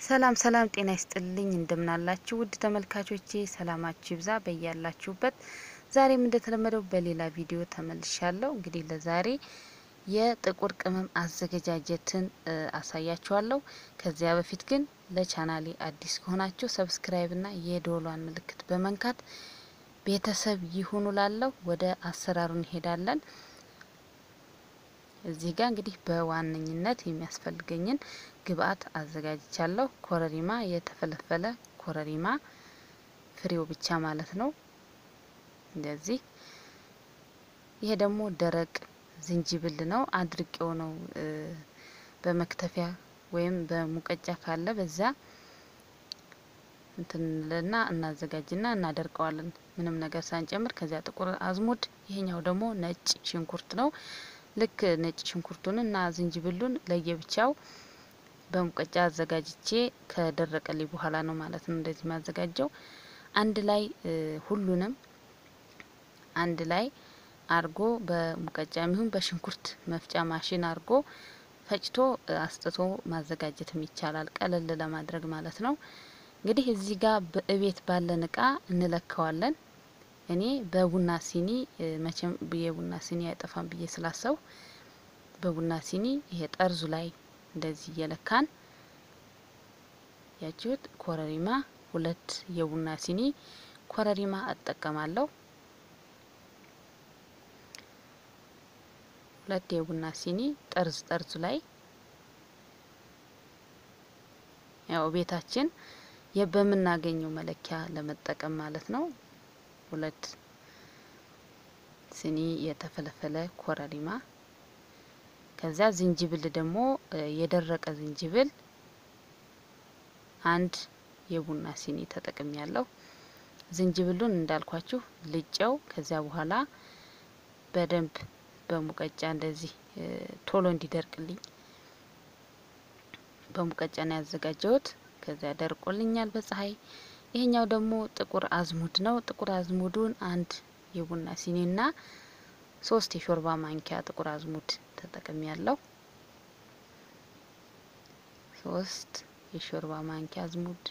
ሰላም ሰላም፣ ጤና ይስጥልኝ እንደምናላችሁ ውድ ተመልካቾቼ፣ ሰላማችሁ ይብዛ በያላችሁበት። ዛሬም እንደተለመደው በሌላ ቪዲዮ ተመልሻለሁ። እንግዲህ ለዛሬ የጥቁር ቅመም አዘገጃጀትን አሳያችኋለሁ። ከዚያ በፊት ግን ለቻናሌ አዲስ ከሆናችሁ ሰብስክራይብና የደወሏን ምልክት በመንካት ቤተሰብ ይሁኑ። ላለው ወደ አሰራሩ እንሄዳለን። እዚህ ጋር እንግዲህ በዋነኝነት የሚያስፈልገኝን ግብአት አዘጋጅቻለሁ። ኮረሪማ፣ የተፈለፈለ ኮረሪማ ፍሬው ብቻ ማለት ነው። እንደዚህ ይሄ ደግሞ ደረቅ ዝንጅብል ነው። አድርቄው ነው በመክተፊያ ወይም በሙቀጫ ካለ በዛ እንትንልና እናዘጋጅና እናደርቀዋለን ምንም ነገር ሳንጨምር። ከዚያ ጥቁር አዝሙድ፣ ይሄኛው ደግሞ ነጭ ሽንኩርት ነው። ልክ ነጭ ሽንኩርቱን እና ዝንጅብሉን ለየብቻው በሙቀጫ አዘጋጅቼ ከደረቀልኝ በኋላ ነው ማለት ነው እንደዚህ ማዘጋጀው። አንድ ላይ ሁሉንም አንድ ላይ አርጎ በሙቀጫ የሚሆን በሽንኩርት መፍጫ ማሽን አርጎ ፈጭቶ አስጥቶ ማዘጋጀትም ይቻላል፣ ቀለል ለማድረግ ማለት ነው። እንግዲህ እዚህ ጋር በእቤት ባለን እቃ እንለካዋለን። እኔ በቡና ሲኒ መቼም የቡና ሲኒ አይጠፋም ብዬ ስላሰው በቡና ሲኒ ይሄ ጠርዙ ላይ እንደዚህ እየለካን ያችሁት ኮረሪማ ሁለት የቡና ሲኒ ኮረሪማ እጠቀማለሁ። ሁለት የቡና ሲኒ ጠርዝ ጠርዙ ላይ ያው ቤታችን በምናገኘው መለኪያ ለመጠቀም ማለት ነው። ሁለት ሲኒ የተፈለፈለ ኮረሪማ ከዚያ ዝንጅብል ደግሞ የደረቀ ዝንጅብል አንድ የቡና ሲኒ ተጠቅም ያለው ዝንጅብሉን እንዳልኳችሁ ልጨው ከዚያ በኋላ በደንብ በሙቀጫ እንደዚህ ቶሎ እንዲደርቅልኝ በሙቀጫ ነው ያዘጋጀሁት። ከዚያ ደርቆልኛል በፀሐይ። ይሄኛው ደግሞ ጥቁር አዝሙድ ነው። ጥቁር አዝሙዱን አንድ የቡና ሲኒና ሶስት የሾርባ ማንኪያ ጥቁር አዝሙድ ተጠቅሚ ያለው ሶስት የሾርባ ማንኪያ አዝሙድ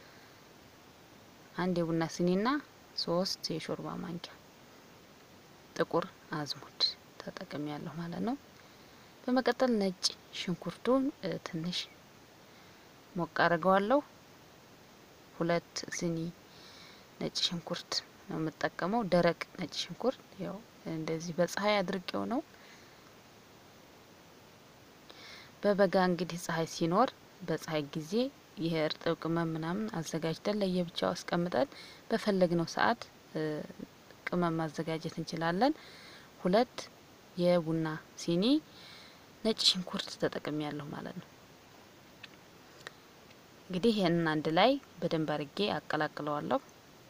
አንድ የቡና ሲኒና ሶስት የሾርባ ማንኪያ ጥቁር አዝሙድ ተጠቅሚ ያለሁ ማለት ነው። በመቀጠል ነጭ ሽንኩርቱን ትንሽ ሞቅ አድርገዋለሁ። ሁለት ሲኒ ነጭ ሽንኩርት ነው የምጠቀመው። ደረቅ ነጭ ሽንኩርት ያው እንደዚህ በፀሐይ አድርቄው ነው። በበጋ እንግዲህ ፀሐይ ሲኖር በፀሐይ ጊዜ ይሄ እርጥብ ቅመም ምናምን አዘጋጅተን ለየብቻው አስቀምጠን በፈለግነው ሰዓት ቅመም ማዘጋጀት እንችላለን። ሁለት የቡና ሲኒ ነጭ ሽንኩርት ተጠቅሚ ያለሁ ማለት ነው። እንግዲህ ይህንን አንድ ላይ በደንብ አርጌ አቀላቅለዋለሁ።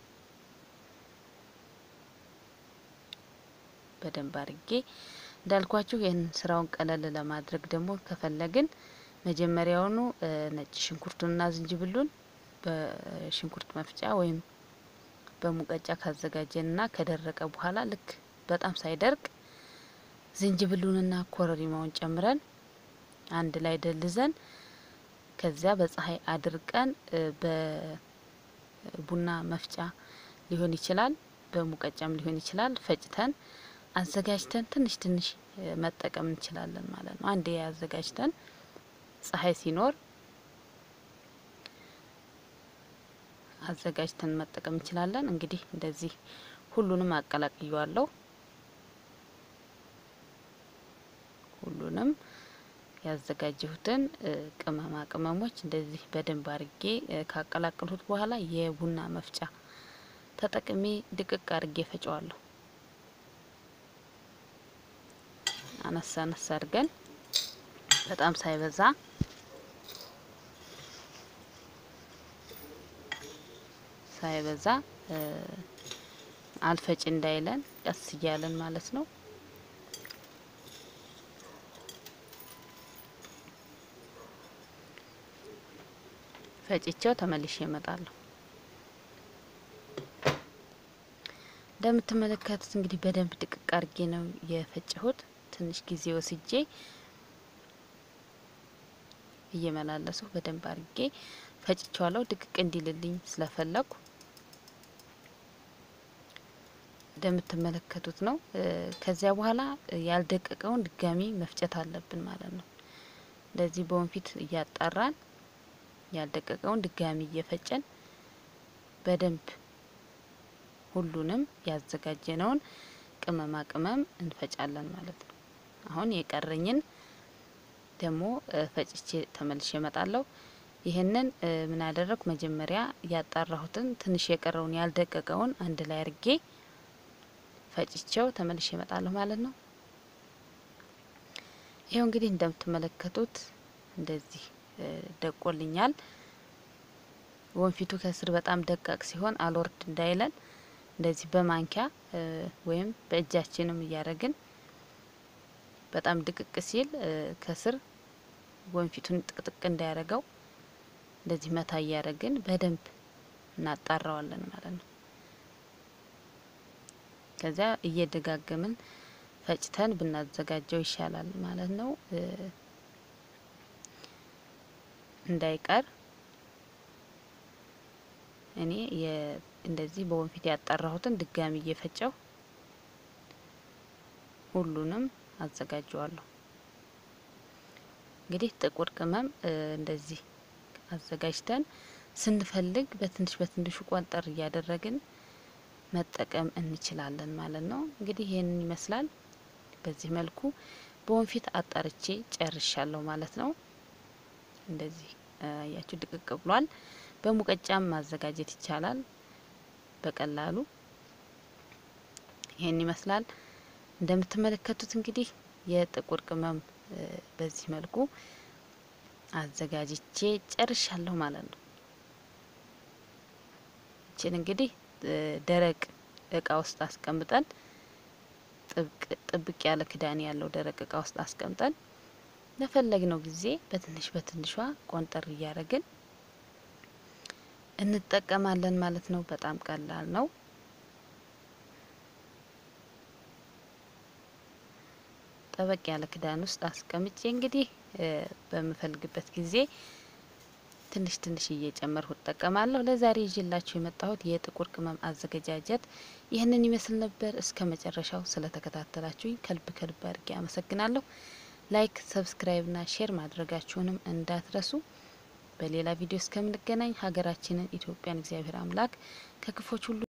በደንብ አርጌ እንዳልኳችሁ ይህን ስራውን ቀለል ለማድረግ ደግሞ ከፈለግን መጀመሪያውኑ ነጭ ሽንኩርቱንና ዝንጅብሉን በሽንኩርት መፍጫ ወይም በሙቀጫ ካዘጋጀንና ከደረቀ በኋላ ልክ በጣም ሳይደርቅ ዝንጅብሉንና ኮረሪማውን ጨምረን አንድ ላይ ደልዘን ከዚያ በፀሐይ አድርቀን በቡና መፍጫ ሊሆን ይችላል፣ በሙቀጫም ሊሆን ይችላል። ፈጭተን አዘጋጅተን ትንሽ ትንሽ መጠቀም እንችላለን ማለት ነው። አንዴ አዘጋጅተን ፀሐይ ሲኖር አዘጋጅተን መጠቀም እንችላለን። እንግዲህ እንደዚህ ሁሉንም አቀላቅየዋለሁ። ሁሉንም ያዘጋጀሁትን ቅመማ ቅመሞች እንደዚህ በደንብ አርጌ ካቀላቀልሁት በኋላ የቡና መፍጫ ተጠቅሜ ድቅቅ አርጌ ፈጨዋለሁ። አነሳ አነሳ አድርገን በጣም ሳይበዛ ሳይበዛ አልፈጭ እንዳይለን ቀስ እያለን ማለት ነው። ፈጭቸው ተመልሼ እመጣለሁ። እንደምትመለከቱት እንግዲህ በደንብ ድቅቅ አርጌ ነው የፈጨሁት። ትንሽ ጊዜ ወስጄ እየመላለሱ በደንብ አድርጌ ፈጭቸዋለሁ። ድቅቅ እንዲልልኝ ስለፈለኩ እንደምትመለከቱት ነው። ከዚያ በኋላ ያልደቀቀውን ድጋሚ መፍጨት አለብን ማለት ነው። እንደዚህ በወንፊት እያጣራን ያልደቀቀውን ድጋሚ እየፈጨን በደንብ ሁሉንም ያዘጋጀነውን ቅመማ ቅመም እንፈጫለን ማለት ነው። አሁን የቀረኝን ደግሞ ፈጭቼ ተመልሼ እመጣለሁ። ይህንን ምን አደረግኩ? መጀመሪያ ያጣራሁትን ትንሽ የቀረውን ያልደቀቀውን አንድ ላይ አርጌ ፈጭቼው ተመልሼ እመጣለሁ ማለት ነው። ይኸው እንግዲህ እንደምትመለከቱት እንደዚህ ደቆልኛል። ወንፊቱ ከስር በጣም ደቃቅ ሲሆን አልወርድ እንዳይለን እንደዚህ በማንኪያ ወይም በእጃችንም እያደረግን በጣም ድቅቅ ሲል ከስር ወንፊቱን ጥቅጥቅ እንዳያደርገው እንደዚህ መታ እያደረግን በደንብ እናጣራዋለን ማለት ነው። ከዚያ እየደጋገምን ፈጭተን ብናዘጋጀው ይሻላል ማለት ነው። እንዳይቀር እኔ እንደዚህ በወንፊት ያጣራሁትን ድጋሚ እየፈጨው ሁሉንም አዘጋጀዋለሁ። እንግዲህ ጥቁር ቅመም እንደዚህ አዘጋጅተን ስንፈልግ በትንሽ በትንሹ ቆንጠር እያደረግን መጠቀም እንችላለን ማለት ነው። እንግዲህ ይህንን ይመስላል። በዚህ መልኩ በወንፊት አጣርቼ ጨርሻለሁ ማለት ነው። እንደዚህ አያችሁ ድቅቅ ብሏል። በሙቀጫም ማዘጋጀት ይቻላል በቀላሉ። ይህን ይመስላል። እንደምትመለከቱት እንግዲህ የጥቁር ቅመም በዚህ መልኩ አዘጋጅቼ ጨርሻለሁ ማለት ነው። ይችን እንግዲህ ደረቅ እቃ ውስጥ አስቀምጠን ጥብቅ ያለ ክዳን ያለው ደረቅ እቃ ውስጥ አስቀምጠን ለፈለግነው ጊዜ በትንሽ በትንሿ ቆንጠር እያደረግን እንጠቀማለን ማለት ነው። በጣም ቀላል ነው። ጠበቅ ያለ ክዳን ውስጥ አስቀምጬ እንግዲህ በምፈልግበት ጊዜ ትንሽ ትንሽ እየጨመርኩ እጠቀማለሁ። ለዛሬ ይዤላችሁ የመጣሁት የጥቁር ቅመም አዘገጃጀት ይህንን ይመስል ነበር። እስከ መጨረሻው ስለተከታተላችሁኝ ከልብ ከልብ አድርጌ አመሰግናለሁ። ላይክ፣ ሰብስክራይብ ና ሼር ማድረጋችሁንም እንዳትረሱ። በሌላ ቪዲዮ እስከምንገናኝ ሀገራችንን ኢትዮጵያን እግዚአብሔር አምላክ ከክፎች ሁሉ